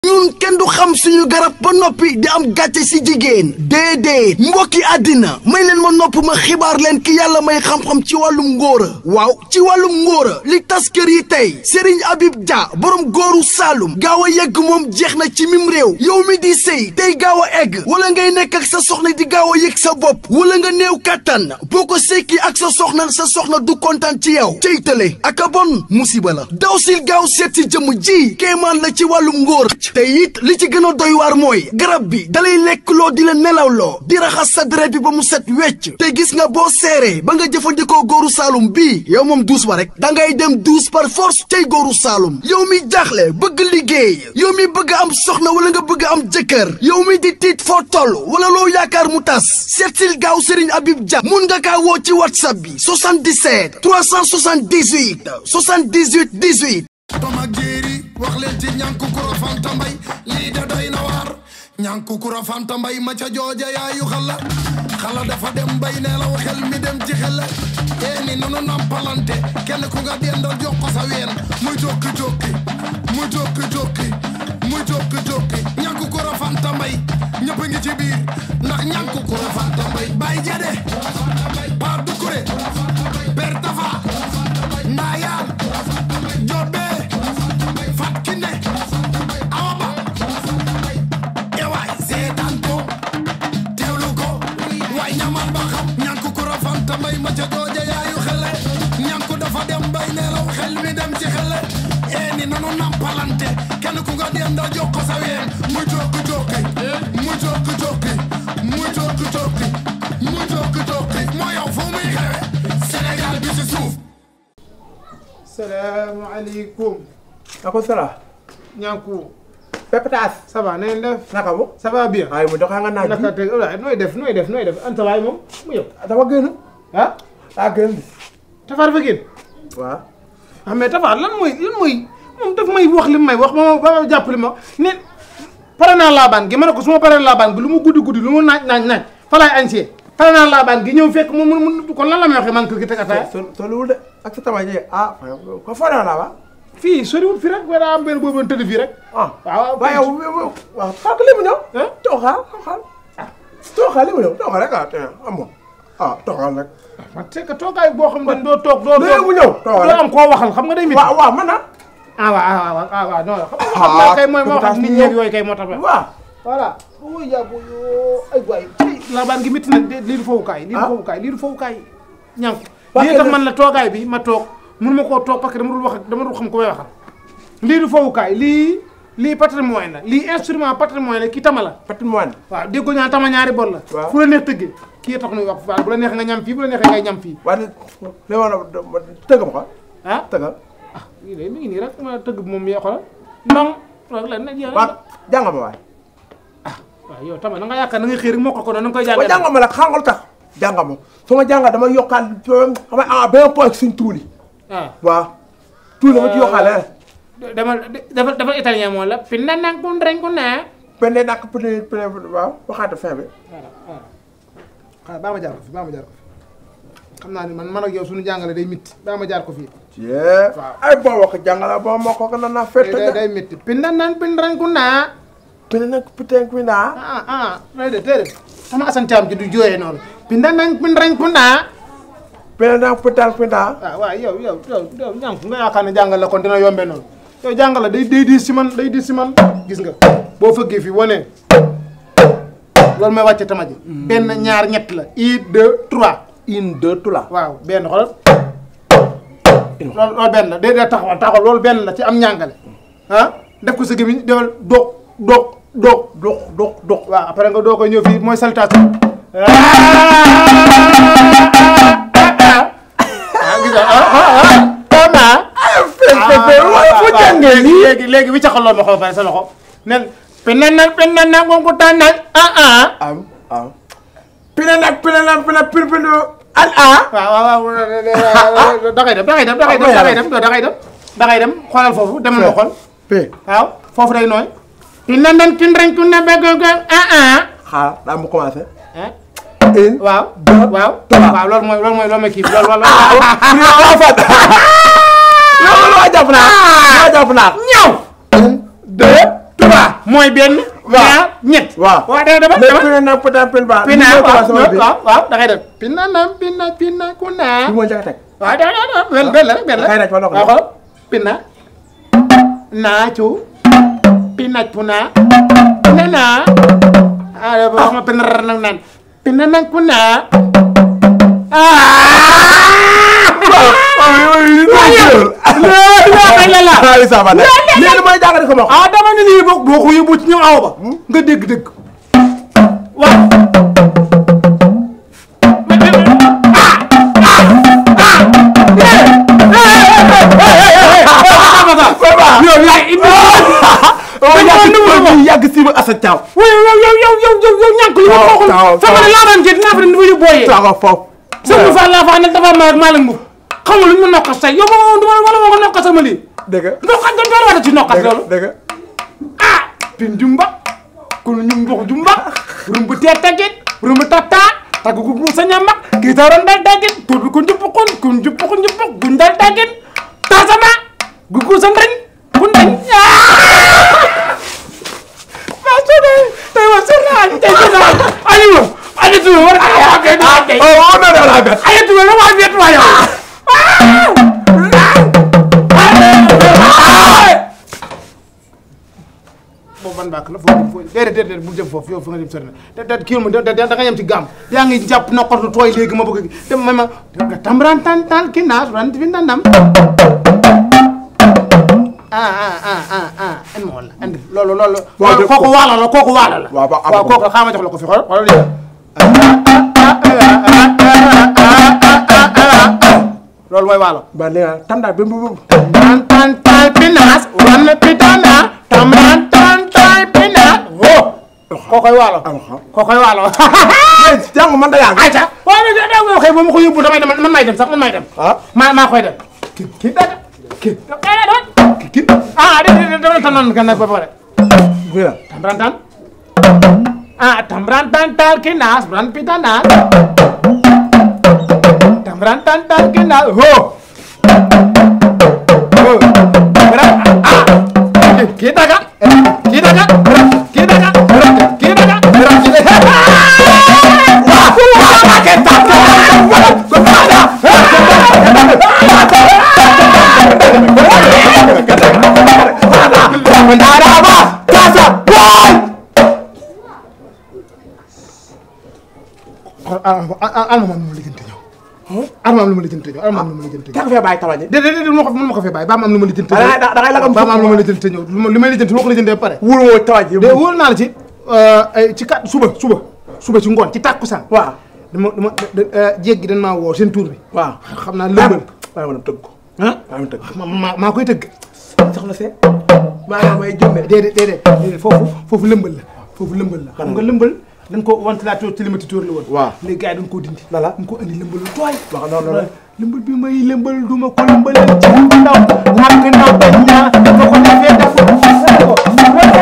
ñun kenn du xam suñu garab ba noppi di am gàcce si jigéen déedéet mbokki àddina may leen ma nopp ma xibaar leen ki yàlla may xam-xam ci wàllum ngóora waaw ci wàllum ngóora li tas kër yi tey Serigne Habib Dia borom góoru Saalum gaaw a yegg moom jeex na ci mim réew yow mi di sëy tey gaaw a egg wala ngay nekk ak sa soxna di gaaw a yëg sa bopp wala nga néew kàttan boo ko sekki ak sa soxna sa soxna du kontaan ci yow cey tële ak a bon musiba la daw sil gaaw seet si jëmm ji kéemaan la ci wàllum ngóor te it li ci gën a doy waar mooy garab bi dalay lekk loo di la nelawloo di raxas sa deret bi ba mu set wecc te gis nga boo seeree ba nga jëfandikoo góoru saalum bii yow moom duus ba rek da ngay dem duus par force tey góoru saalum yow mi jaaxle bëgg liggéey yow mi bëgg am soxna wala nga bëgg am jëkkër yow mi di tiit foo toll wala loo yaakaar mu tas seetsil gaaw Serigne Habib Dia mun nga kaa woo ci whatsapp bi 77 378 78 18 tom ak jéeri wax leen ci ñànku kuro fanta mbay lii da doy na waar ñànku kuro fanta mbay ma ca jooja yaayu xala xala dafa dem bay neelaw xel mi dem ci xel ee ni nunu nampalante kenn ku nga dendal jox ko sa ween muy jokki jokki muy jokki jokki muy jokki jokki ñànku kuro fanta mbay ñëpp ngi ci biir ndax ñànku kuro fanta mbay bay jade pa dukure ber tafa ndaayaan jobbe fat kinde awa ba ewaay seetaan ko teewlu ko waay ñamal ba xam ñanku kuro fanta mbay ma ca jooja yaayu xele ñanku dafa dem bay neelaw xel mi dem ci xele ee ni nanu nampalante kenn ku nga denda jox ko sa ween mu jokki jokki mu jokki jokki mu jokki jokki mu jokki jokki moo yow fu muy xewe Sénégal bi ci suuf salaamaaleykum. ako sala ñànku. pepetaas ça va na ngeen def. naka mu ça va bien. ay mu doxaa nga naaj naka teg waaye nooy def nooy def nooy def anta waay moom mu yow. dafa génn ah. daa génn Tafaar fa génn. waaw ah mais Tafaar lan mooy lan mooy moom daf may wax li may wax ba ma ba ma jàpp li ma ne pare naa laabaan gi ma ne ko su ma paree laabaan gi lu mu guddi guddi lu mu naaj naaj naaj fa laay añsee pare naa laabaan gi ñëw fekk mu mu mu kon lan la may waxee man kër gi teg ataaya. so soluwul de ak sa tama ji ah ko foo naa la wa fii soriwul fii rek wala am benn boobu tëdd fii rek. ah waaw waaye yow waaw xaar ko li mu ñëw ah. tooxaal tooxaal tooxaal li mu ñëw tooxaal rek ah te amoo ah tooxaal rek man c'est que toogaay boo xam ne doo toog doo. léegi mu ñëw tooxaal doo am koo waxal xam nga day métti. waaw waaw man na ah waaw ah waaw ah waaw non xam nga xam naa kay mooy moo xam nit ñi ak yooyu kay moo tax. waaw voilà. ooy yàggu yoo ay waay tey laabaan gi métti na de lii du fowukaay. lii du fowukaay lii du fowukaay. ñànk Parce lii que tax le- man la toogaay bi ma toog mun ma koo toog parce que dama dul wax ak dama dul xam ko may waxal. lii du fowukaay lii lii patrimoine la lii instrument patrimoine la kii tama la. patrimoine waaw dégg ko ñaan tama ñaari bor la. Waaw. fu la neex tëggee kii tax nuy wax bu la neex nga ñam fii bu la neexee ngay ñam fii waaye li ma tëgg ma ko ah. tëggal ah lii de mi ngi nii rek ma tëgg bi moom yaa xoolal ndong rek la ne jeex waaw jàng ma waay waaw yow tamit na nga yaakaar na nga xëy rek moo ko ko noonu na nga koy ba jàngee jàng ma la xàngal tax jàng ma su ma jàngal dama yokkaat xam nga ah benn point suñ tuuli ah waaw tuuli ma ci yokkaale dama dafa dafa italien moom la pinna nang kun reng kun naa pende nak pende pende waaw waxaate fin bi voilà voilà xaaral baa ma jaar ko fi baa ma jaar ko fi xam naa ni man man ak yow suñu jàngale day mitti baa ma jaar ko fii yee ay boo wax jàngala boo ma ko na naa fett day day mitti pinna nang pin reng kun naa pende nak puten ku ndaa ah ah déedéet déedéet sama asan caam ji du jooyee noonu pinna nang pin reng kun naa pende nak putan ku ndaa ah waaw yow yow yow yow ñànk nga yaakaar ne jàngal la kon dina yombee noonu yow jàngal la day day diis si man day diis si man gis nga boo fëggee fii wane loolu mooy wàcce tama ji benn ñaar ñett la un deux trois une deux trois waaw benn xoolal loolu loolu benn la day day taxawal taxawal loolu benn la ci am ñàngale ah def ko sa gémmiñ defal doog doog doog dox dox dox waaw après nga doo koy ñëw fii mooy saltage ah gis nga ah ah ah tama waaye fu jàngee lii léegi léegi wi caxal loolu ma xool pare sa loxo nen pinan na pinan na ngongu tànnal ah ah am am pende nak pende nak pende pende pende al ah waaw waaw waaw da ngay dem da ngay dem da ngay dem da ngay dem da ngay dem da ngay dem xoolal foofu demal ma xool pe waaw foofu day nooy pinan nan kin ren kun na begg ah ah xaar daa mu commencé ah une waaw deux waaw trois. waaw loolu mooy loolu mooy loolu mooy kii bi loolu loolu loolu loo jàpp naa loo jàpp naa ñaw un deux trois mooy benn. Waaw. ñaar ñett. waaw waaw dama dama léegi dama. pina na pina pina ba pina li waaw sama bi waaw waaw da ngay def. pina nam pina pina ku naa. bi moo njëkk a teg waaw da da da benn benn la rek benn la. Kay naaj ma nokk waaw xool pina. naacu. pinaj puna. pina naa. ah wax ma pina rar nag naan. pina nag ku naa. Xaalis sama ne léegi mooy jàng di ko ma wax ah dama ne nii boo boo ko yóbbu ci ñoom aw ba nga dégg dégg waaw yow yaay indi waaw yàgg si ma Assane Thiaw yow yow yow yow yow yow yow ñàkk li ma Taw, waxul taw, sama taw. ne laa daan jël dinaa fa ne dafa yóbbooyee taxaw foofu sëñ Fall laa fa nag dafa ma maa la ngub xam nga lu ñu ma nokkas tey yow ma du ma wala ma ko nokkas sama lii dëgg nokkas dañ doon wata ci nokkas loolu dëgg ah pin jumba kun ñumbux jumba rumbu tee tagit rumbu tata tagu gu sa ñamak ki taron dal dagit tur kun juppukun kun juppukun juppuk gun dal dagit tasama gugu sa ndañ kun ndañ ma sone tay wa sona tay sona ali mo ali tu war ay ak na tay oh oh non non la bet ay tu la wa bet wa yow boobu ban bàkk la foofu foofu déedéet déedéet bu jëm foofu yow fi nga jëm sori na te te kii ma da da nga yem ci gàmm yaa ngi jàpp nokkatu tooy léegi ma bëgg te ma ma nga tamran tan tan ki naas ran fi ndandam ah ah ah ah ah en ma wala andi loolu loolu Waaw, de- kooku waalo la kooku waalo la Waaw, ba- am waaw ko. kooku xaaral ma jox la ko fi xool xoolal lii loolu mooy waalo ba nee naa tam daal ba mu tan tan tan pinas wan pitana tamran tan tan pinas oh kookoy waalo am xam kookoy waalo jàng man da yàgg ayca waaw mais da nga xëy ba ma ko yóbbu damay dem man may dem sax man may dem ah maa maa koy dem ki ki dada ki ki ki ah de de dama tan nan kan ba pare bi la tamran tan ah tamran tan tal kinas ran pitana tamran tan tal kinas ho ho ah ki daga ki daga ki daga ki daga alma am lu ma lijjanti ñëw alma am lu ma lijjanti ñëw alma am lu ma lijjanti ñëw jàng fee bàyyi tawañe déedéet déedéet ma ko mën ma ko fee bàyyi ba ma am lu ma lijjanti da ngay da ngay lagam ba ma am lu ma lijjanti ñëw lu ma li may lijjanti ma ko lijjanti ba pare wóor woo tawañe de wóor naa la ci ay ci kat suba suba suba ci ngoon ci tàkkusaan waaw dama dama jéeg gi dañ maa woo seen tuur bi waaw xam naa lëmbal waaye ma dem tëgg ko ah waaye ma tëgg ma ma maa koy tëgg soxna see maa ngi may jëmbe déedéet déedéet déedéet foofu foofu lëmbal la foofu lëmbal la xam nga lëmbal dañ ko ventilateur climatiseur la woon Waaw. léegi gars yi dañ koo dindi Lala. dañ ko andi lëmbal lu tooy wax non non lëmbal bi may lëmbal du ma ko lëmbalal ci ndaw làkk ndaw bañ naa ba ko defee def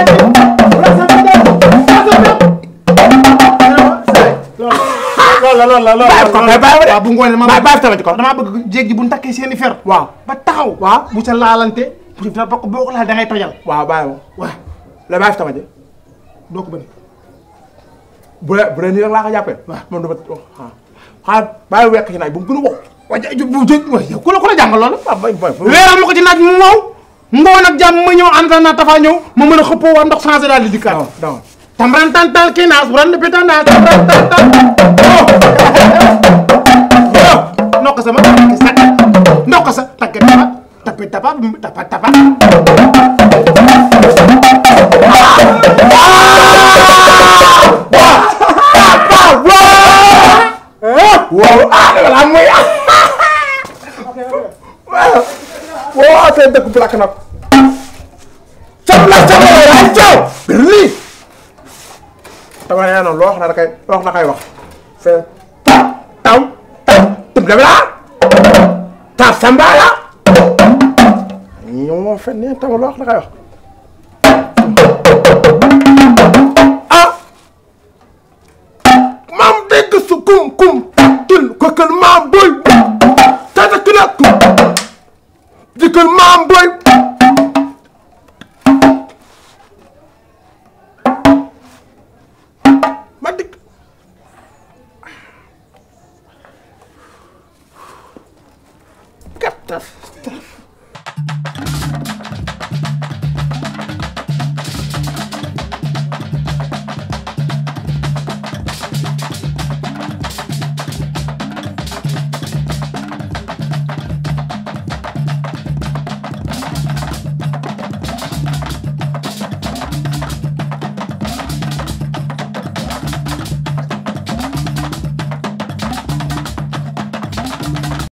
loolu la loolu la loolu Bàyyi ko, bàyyi ko de. waaw bu ngoonee ma bàyyi bàyyi tamit ko damaa bëgg jéeg ji bu ñu takkee seen i fer waaw ba taxaw waaw bu ca laalante bu ci boo ko boo ko laal da ngay tojal waaw bàyyi ma waaw la bàyyi tawañe doo ko bëri bu dee bu dee nii rek laa ko jàppee Waaw. moom dama ah xaaral bàyyi wekk ci naaj bu mu gën a wow waa ja bu jë waaye yow ku la ku la jàngal loolu ah bay bay leeral ma ko ci naaj mu wow ngoon ak jàmm ma ñëw ànd naa tafa ñëw ma mën a xëppoo waa ndox changé daal di dikkaat non non tamran tan tal kinaas ran pitan na tamran tan tal oh oh nokk sama takki sa nokk sa takki tapa tapi tapa tapa tapa waaw ah dama la muy ah waaw waaw seen dëkk bu lakk nag sam la sam la ay caw birli dama nee noonu loo wax na da kay loo wax na kay wax fe taw taw tum dem la ta sambala ñoo moo fen ne tam loo wax na kay wax ah maam dégg su kum kum til ko kër maam boy tata kila kum di kër maam boy taf taf